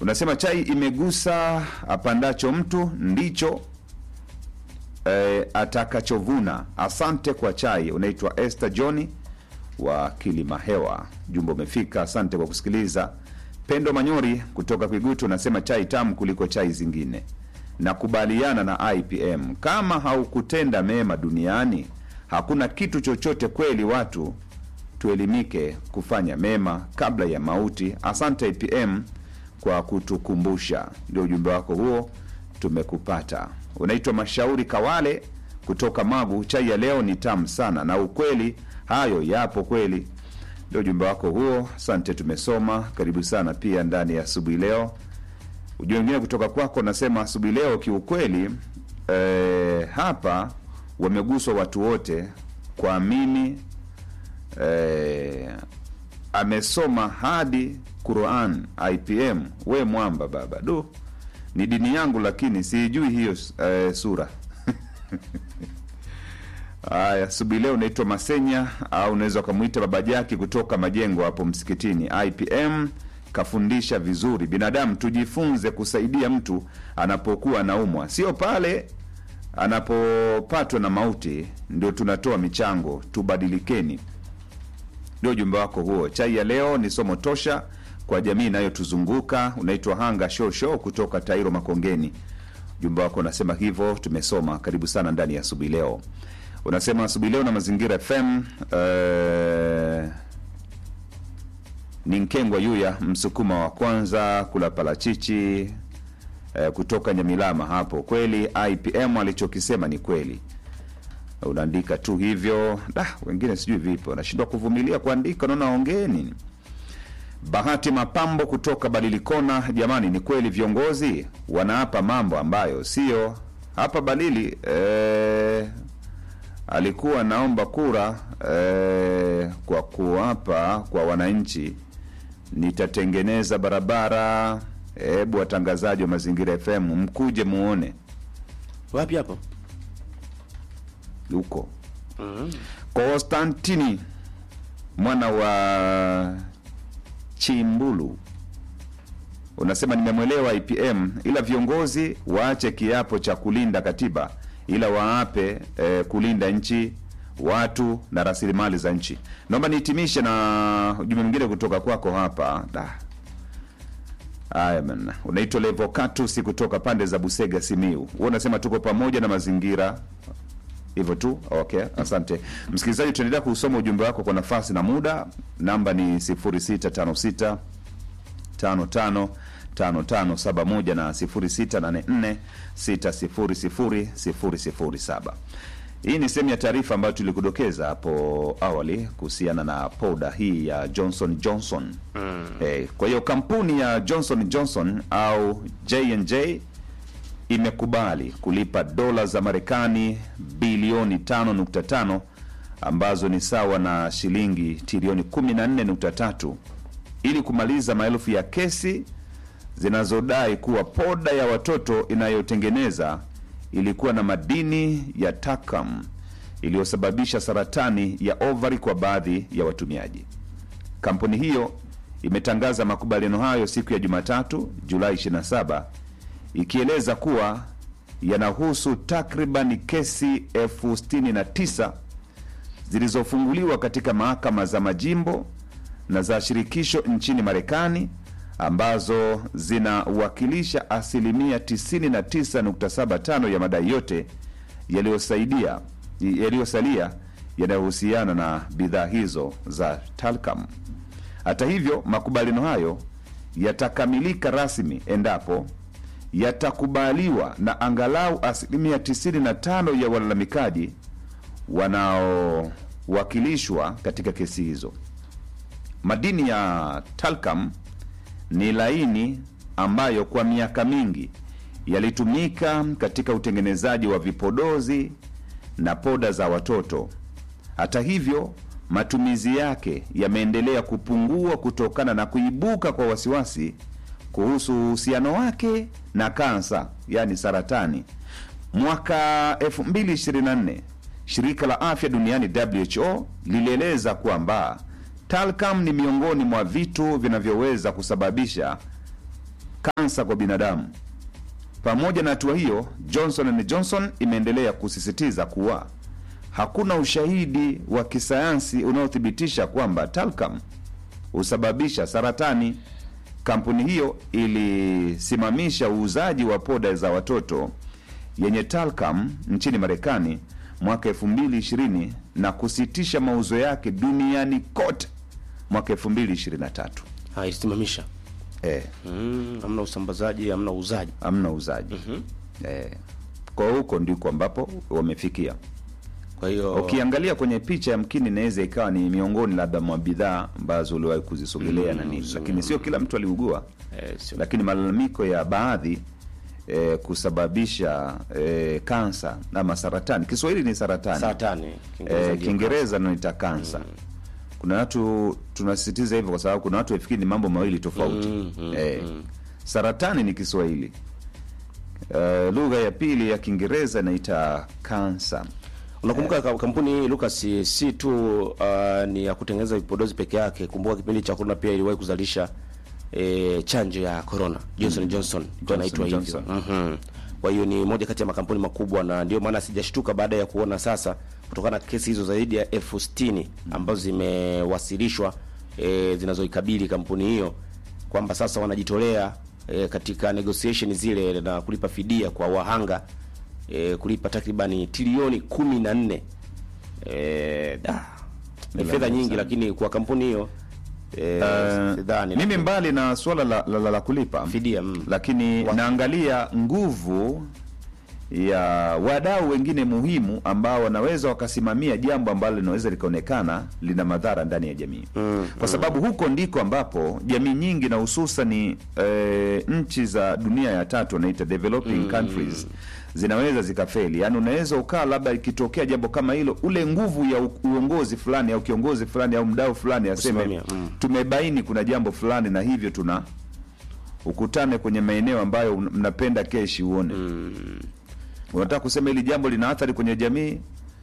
unasema chai imegusa apandacho mtu ndicho eh, atakachovuna. Asante kwa chai. Unaitwa Esther Johni wa Kilimahewa. Jumbe umefika, asante kwa kusikiliza. Pendo Manyori kutoka Kwigutu unasema chai tamu kuliko chai zingine. Nakubaliana na IPM, kama haukutenda mema duniani hakuna kitu chochote. Kweli watu tuelimike kufanya mema kabla ya mauti. Asante IPM kwa kutukumbusha. Ndio ujumbe wako huo, tumekupata. Unaitwa Mashauri Kawale kutoka Magu. Chai ya leo ni tamu sana, na ukweli hayo yapo kweli. Ndio ujumbe wako huo, asante, tumesoma. Karibu sana pia ndani ya asubuhi leo. Ujumbe mwingine kutoka kwako nasema, asubuhi leo kiukweli, eh, hapa wameguswa watu wote kwa mimi eh, amesoma hadi Quran IPM. We mwamba baba, du ni dini yangu, lakini siijui hiyo eh, sura Haya, asubuhi leo unaitwa Masenya au unaweza ukamwita baba Jaki kutoka majengo hapo msikitini. IPM kafundisha vizuri, binadamu tujifunze kusaidia mtu anapokuwa anaumwa, sio pale anapopatwa na mauti ndio tunatoa michango. Tubadilikeni. Ndio ujumbe wako huo. Chai ya leo ni somo tosha kwa jamii inayotuzunguka. Unaitwa Hanga Shosho kutoka Tairo Makongeni. Ujumbe wako unasema hivyo, tumesoma. Karibu sana ndani ya asubuhi leo. Unasema asubuhi leo na Mazingira FM eh, ni Nkengwa Yuya msukuma wa kwanza kula parachichi eh, kutoka Nyamilama hapo. Kweli IPM alichokisema ni kweli, unaandika tu hivyo. Da, wengine sijui vipi wanashindwa kuvumilia kuandika, naona ongeeni. Bahati Mapambo kutoka Balilikona, jamani, ni kweli viongozi wanaapa mambo ambayo sio hapa Balili. Eh, alikuwa naomba kura eh, kwa kuapa kwa wananchi, nitatengeneza barabara. Hebu watangazaji wa Mazingira FM mkuje muone Wapi hapo? huko Konstantini mwana wa Chimbulu unasema nimemwelewa IPM, ila viongozi waache kiapo cha kulinda katiba, ila waape eh, kulinda nchi, watu na rasilimali za nchi. Naomba nihitimishe na ujumbe mwingine kutoka kwako hapa da. Aya man, unaitwa Levocatus kutoka pande za Busega, Simiu. Wewe unasema tuko pamoja na mazingira hivyo tu. Okay, asante msikilizaji, tuendelea kusoma ujumbe wako kwa nafasi na muda. Namba ni 0656 55 5571 na 0684 600 007. Hii ni sehemu ya taarifa ambayo tulikudokeza hapo awali kuhusiana na poda hii ya Johnson Johnson. Eh, kwa hiyo kampuni ya Johnson Johnson au J&J imekubali kulipa dola za Marekani bilioni 5.5 ambazo ni sawa na shilingi trilioni 14.3 ili kumaliza maelfu ya kesi zinazodai kuwa poda ya watoto inayotengeneza ilikuwa na madini ya takam iliyosababisha saratani ya ovari kwa baadhi ya watumiaji. Kampuni hiyo imetangaza makubaliano hayo siku ya Jumatatu, Julai 27 ikieleza kuwa yanahusu takriban kesi elfu sitini na tisa zilizofunguliwa katika mahakama za majimbo na za shirikisho nchini Marekani ambazo zinawakilisha asilimia 99.75 ya madai yote yaliyosaidia yaliyosalia yanayohusiana na bidhaa hizo za talcum. Hata hivyo, makubaliano hayo yatakamilika rasmi endapo yatakubaliwa na angalau asilimia 95 ya walalamikaji wanaowakilishwa katika kesi hizo. Madini ya talcum ni laini ambayo kwa miaka mingi yalitumika katika utengenezaji wa vipodozi na poda za watoto. Hata hivyo, matumizi yake yameendelea kupungua kutokana na kuibuka kwa wasiwasi kuhusu uhusiano wake na kansa, yaani saratani. Mwaka 2024 shirika la afya duniani WHO lilieleza kwamba talcum ni miongoni mwa vitu vinavyoweza kusababisha kansa kwa binadamu. Pamoja na hatua hiyo, Johnson and Johnson imeendelea kusisitiza kuwa hakuna ushahidi wa kisayansi unaothibitisha kwamba talcum husababisha saratani. Kampuni hiyo ilisimamisha uuzaji wa poda za watoto yenye talcum nchini Marekani mwaka 2020 na kusitisha mauzo yake duniani kote mwaka 2023. Ah, ilisimamisha. Eh, Mm, hamna usambazaji, hamna uuzaji. hamna uuzaji eh, kwa huko ndiko ambapo wamefikia. Kwa hiyo Ukiangalia kwenye picha yamkini inaweza ikawa ni miongoni labda mwa bidhaa ambazo uliwahi kuzisogelea na nini, lakini sio kila mtu aliugua, eh, sio- lakini malalamiko ya baadhi eh, kusababisha eh, kansa ama saratani. Kiswahili ni saratani, saratani Kiingereza eh, ndio Kiingereza naita kansa. Kuna watu tunasisitiza hivyo kwa sababu kuna watu wafikiri ni mambo mawili tofauti. Mm, mm, eh, Saratani ni Kiswahili. Eh, lugha ya pili ya Kiingereza inaita kansa. Unakumbuka ka- kampuni hii Lucas si tu uh, ni ya kutengeneza vipodozi peke yake. Kumbuka kipindi cha corona pia iliwahi kuzalisha eh, chanjo ya corona Johnson Johnson ndio inaitwa hivyo. Johnson. Mhm. Kwa hiyo ni moja kati ya makampuni makubwa, na ndio maana sijashtuka baada ya kuona sasa, kutokana na kesi hizo zaidi ya elfu sitini ambazo zimewasilishwa eh, zinazoikabili kampuni hiyo kwamba sasa wanajitolea eh, katika negotiation zile na kulipa fidia kwa wahanga e, kulipa takribani trilioni kumi na nne e, da, ni Hela fedha nyingi nyingi, sana. lakini kwa kampuni hiyo e, Eh, sidhani mimi mbali na suala la, la, la, la kulipa fidia mm. lakini naangalia nguvu ya wadau wengine muhimu ambao wanaweza wakasimamia jambo ambalo linaweza likaonekana lina madhara ndani ya jamii Mm, kwa sababu huko ndiko ambapo jamii nyingi na hususani e, nchi za dunia ya tatu wanaita developing countries zinaweza zikafeli. Yaani unaweza ukaa labda ikitokea jambo kama hilo, ule nguvu ya u- uongozi fulani au kiongozi fulani au mdau fulani aseme Kusimamia, mm. tumebaini kuna jambo fulani na hivyo tuna ukutane kwenye maeneo ambayo un- mnapenda keshi uone unataka kusema hili jambo lina athari kwenye jamii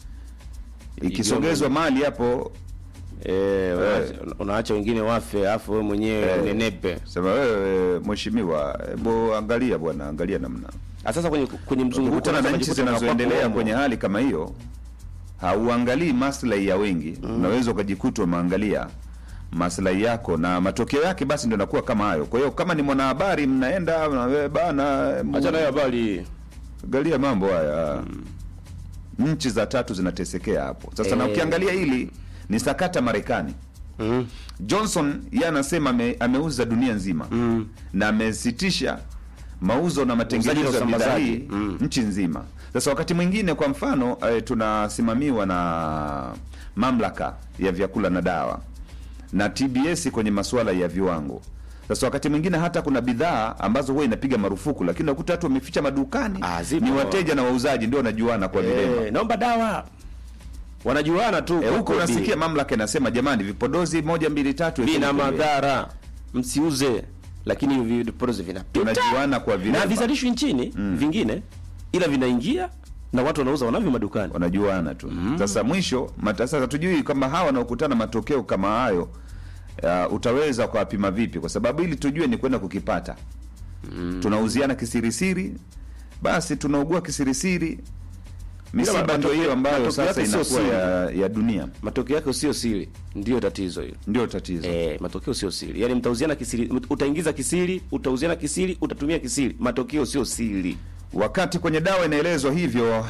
ikisogezwa mali hapo e, unaacha- unaacha wengine wafe afu wewe mwenyewe Eh. unenepe. sema wewe mheshimiwa hebu angalia bwana angalia namna Ah, Sasa kwenye kwenye mzunguko ukikutana na unaweza nchi kujikuta zinazoendelea unakuwa kwenye hali kama hiyo hauangalii maslahi ya wengi unaweza ukajikuta umeangalia maslahi yako na matokeo yake basi ndio nakuwa kama hayo kwa hiyo kama ni mwanahabari mnaenda mna- bana mu- Acha nayo habari angalia mambo haya nchi za tatu zinatesekea hapo sasa na Eh. ukiangalia hili ni sakata marekani mm. johnson ye anasema ame, ameuza dunia nzima Mm. na amesitisha mauzo na matengenezo Uuzaji na ya bidhaa usambazaji. hii Mm. nchi nzima sasa wakati mwingine kwa mfano eh, tunasimamiwa na mamlaka ya vyakula na dawa na tbs kwenye masuala ya viwango sasa wakati mwingine hata kuna bidhaa ambazo huwa inapiga marufuku lakini unakuta watu wameficha madukani Ah, zipo. ni wateja na wauzaji ndio wanajuana kwa vilema e, naomba dawa wanajuana tu Eh, kwa huko kodi. unasikia mamlaka inasema jamani vipodozi moja mbili tatu vina wekeni pembeni. madhara msiuze lakini hivi vipodozi vinapita tunajuana kwa na vilema havizalishwi nchini vingine ila vinaingia na watu wanauza wanavyo madukani wanajuana tu sasa mwisho mata, sasa tujui kama hawa wanaokutana matokeo kama hayo uh, utaweza kuwapima vipi kwa sababu ili tujue ni kwenda kukipata tunauziana kisirisiri basi tunaugua kisirisiri misiba matokeo- ndio hiyo ambayo matokeo sasa yake sio inakuwa siri. ya, ya dunia matokeo yake sio siri ndio tatizo hilo ndio tatizo e, matokeo sio siri yaani mtauziana kisiri utaingiza kisiri utauziana kisiri utatumia kisiri matokeo sio siri wakati kwenye dawa inaelezwa hivyo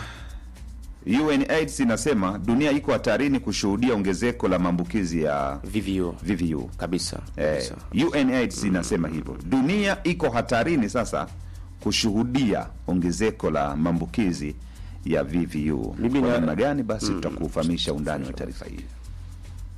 UNAIDS inasema dunia iko hatarini kushuhudia ongezeko la maambukizi ya vivyo VVU kabisa, Eh, kabisa. UNAIDS inasema hivyo, dunia iko hatarini sasa kushuhudia ongezeko la maambukizi ya VVU. Mimi Kwa na- namna gani? Basi tutakufahamisha undani wa taarifa hii.